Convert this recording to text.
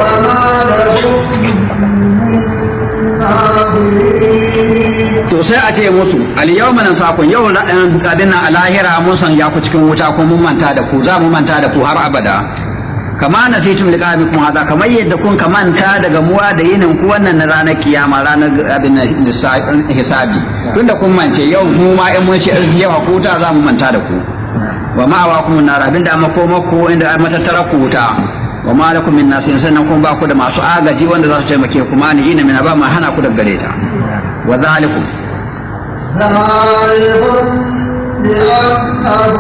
وما لكم من ناظرين to sai a ce musu al-yawma nansakun yau abin nan a lahira mun sanya ku cikin wuta ko mun manta da ku za mu manta da ku har abada kama nasitum liqabikum hada kamar yadda kun ka manta daga muwa da yinin ku wannan na ranar kiyama ranar abin nan hisabi tunda kun mance yau mu ma in mun ce yau ku wuta za mu manta da ku wa ma wa kun nar abin da makoma ku inda matattara ku wuta wa ma lakum min nasirin sannan kun ba ku da masu agaji wanda za su taimake ku ma ni ina min ba ma hana ku daga gare ta wa zalikum ذلكم بأنه